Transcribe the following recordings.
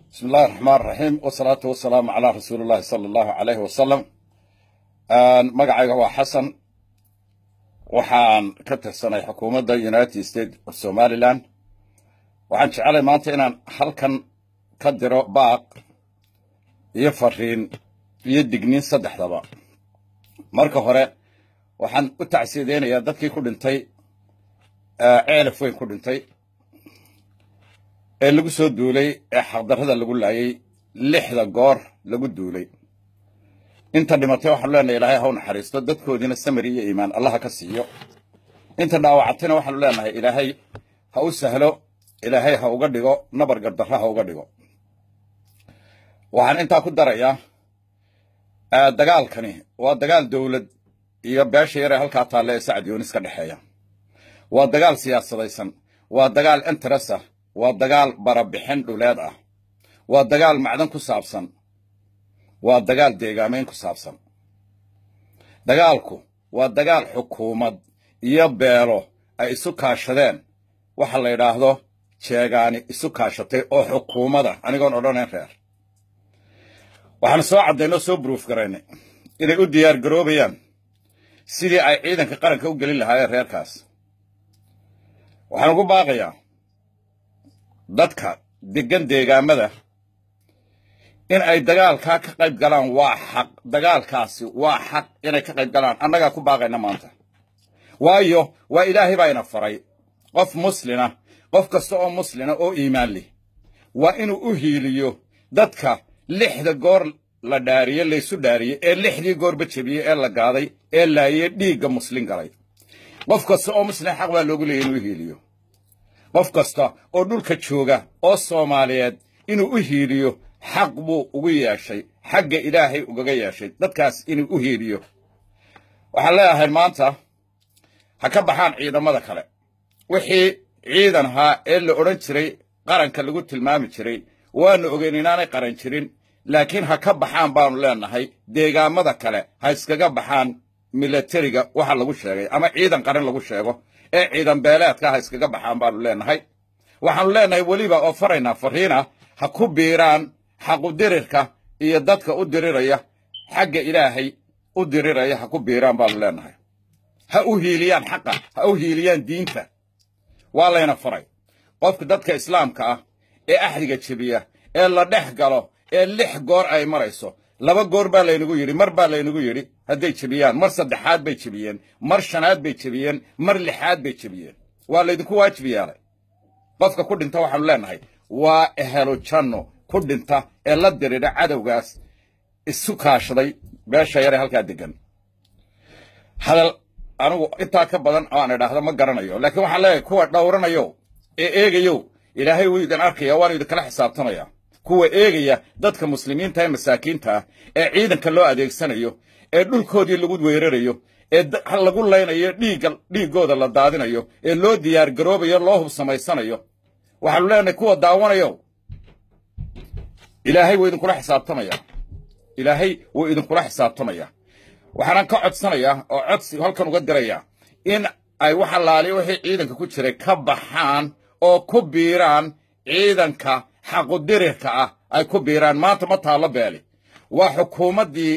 bismi illahi raxmaan raxiim wasalaatu wasalaamu calaa rasuuli llahi sala allahu alayhi wasalam magacayga waa xasan waxaan ka tirsanay xukuumadda united states of somalilan waxaan jecelay maanta inaan halkan ka diro baaq iyo fariin iyo digniin saddexdaba marka hore waxaan u tacsiyadeynayaa dadkii ku dhintay ceelaf weyn ku dhintay ee lagu soo duulay ee xaqdarrada lagu laayay lixda goor lagu duulay inta dhimatay waxaanu leenahay ilaahay ha u naxariisto dadkoodiina samari iyo iimaan allaha ka siiyo inta dhaawacatayna waxaanu leenahay ilaahay ha u sahlo ilaahay ha uga dhigo nabar gardarra ha uga dhigo waxaan intaa ku darayaa dagaalkani waa dagaal dowlad iyo beesha yar ee halkaa taalle ee sacad yoonis ka dhexeeya waa dagaal siyaasadaysan waa dagaal interest ah waa dagaal barabixin dhuleed ah waa dagaal macdan ku saabsan waa dagaal deegaamayn ku saabsan dagaalku waa dagaal xukuumad iyo beelo ay isu kaashadeen waxa la yidhaahdo jeegaani isu kaashatay oo xukuumada anigoon odhanayn reer waxaanu soo caddaynoo soo buruuf garaynay inay u diyaar garoobayaan sidii ay ciidanka qaranka u gelin lahaayeen reerkaas waxaan ugu baaqayaa dadka deggan deegaamada in ay dagaalkaa ka qayb galaan waa xaq dagaalkaasi waa xaq inay ka qayb galaan annagaa ku baaqayna maanta waayo waa ilaahay baa ina faray qof muslina qof kasta oo muslina oo iimaan leh waa inuu u hiiliyo dadka lixda goor la dhaariye laysu dhaariyey ee lixdii goorba jebiyey ee la gaaday ee laayey dhiigga muslin galay qof kasta oo muslin xaq baa loogu leeyay inuu u hiiliyo qof kasta oo dhulka jooga oo soomaaliyeed inuu u hiiliyo xaq buu ugu yeeshay xagga ilaahay ugaga yeeshay dadkaas inuu u hiiliyo waxaan leeyahay maanta ha ka baxaan ciidamada kale wixii ciidan ahaa ee la odhan jiray qaranka lagu tilmaami jiray waanu ogeyn inaanay qaran jirin laakiin ha ka baxaan baanu leenahay deegaamada kale ha iskaga baxaan milatariga waxa lagu sheegay ama ciidan qaran lagu sheego ee ciidan beeleedka ha iskaga baxaan baanu leenahay waxaanu leenahay weliba oo faraynaa fariina ha ku biiraan xaqudirirka iyo dadka u diriraya xagga ilaahay u diriraya ha ku biiraan baanu leenahay ha u hiiliyaan xaqa ha u hiiliyaan diinta waa layna faray qofka dadka islaamka ah ee axdiga jebiya ee la dhex galo ee lix goor ay marayso laba goor baa laynagu yidhi mar baa laynagu yidhi hadday jebiyaan mar saddexaad bay jebiyeen mar shanaad bay jebiyeen mar lixaad bay jebiyeen waa laydinku waajib yeelay qofka ku dhinta waxaanu leenahay waa ehelo janno ku dhinta ee la diridha cadowgaas isu kaashaday beesha yare halkaa deggan hadal anigu intaa ka badan oo aan idhaahdo ma garanayo laakiin waxaan leeyahay kuwa dhowranayo ee eegayo ilaahay wuu idin arkaya waanu idinkala xisaabtamaya kuwa eegaya dadka muslimiinta ee masaakiinta ah ee ciidanka loo adeegsanayo ee dhulkoodii lagu weerarayo ee lagu laynayo dhiigga dhiiggooda la daadinayo ee loo diyaar garoobayo loo hub samaysanayo waxaanu leenahay kuwa daawanayo ilaahay wuu idinkula xisaabtamaya ilaahay wuu idinkula xisaabtamaya waxaanan ka codsanayaa oo codsi halkan uga dirayaa in ay wax allaaliya wixii ciidanka ku jiray ka baxaan oo ku biiraan ciidanka xaqudirirka ah ay ku biiraan maanta ma taallo beeli waa xukuumaddii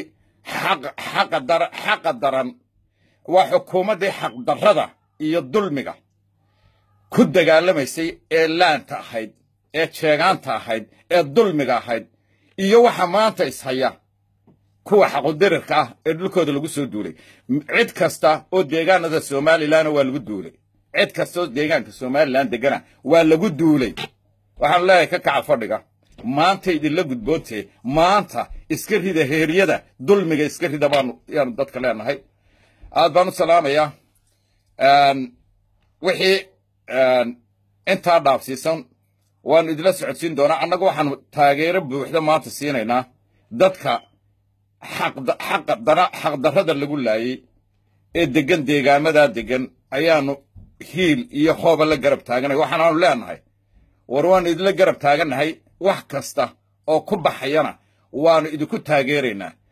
xaqa daran waa xukuumaddii xaqdarrada iyo dulmiga ku dagaalamaysay ee laanta ahayd ee jeegaanta ahayd ee dulmiga ahayd iyo waxa maanta ishaya kuwa xaqudirirka ah ee dhulkooda lagu soo duulay cid kasta oo deegaanada somalilanna waa lagu duulay cid kasta oo deegaanka somalilan degana waa lagu duulay waxaanu leeyahay ka kaca fadhiga maanta idinla gudboontee maanta iska rida heeryada dulmiga iska rida baanu yaanu dadka leenahay aad baan u salaamayaa wixii intaa dhaafsiisan waanu idinla socodsiin doonaa annagu waxaanu taageero buuxda maanta siinaynaa dadka xaqdarrada lagu laayey ee deggan deegaamadaa deggan ayaanu hiil iyo hooba la garab taaganay waxaanaanu leenahay war waannu idinla garab taagannahay wax kasta oo ku baxayana waannu idinku taageeraynaa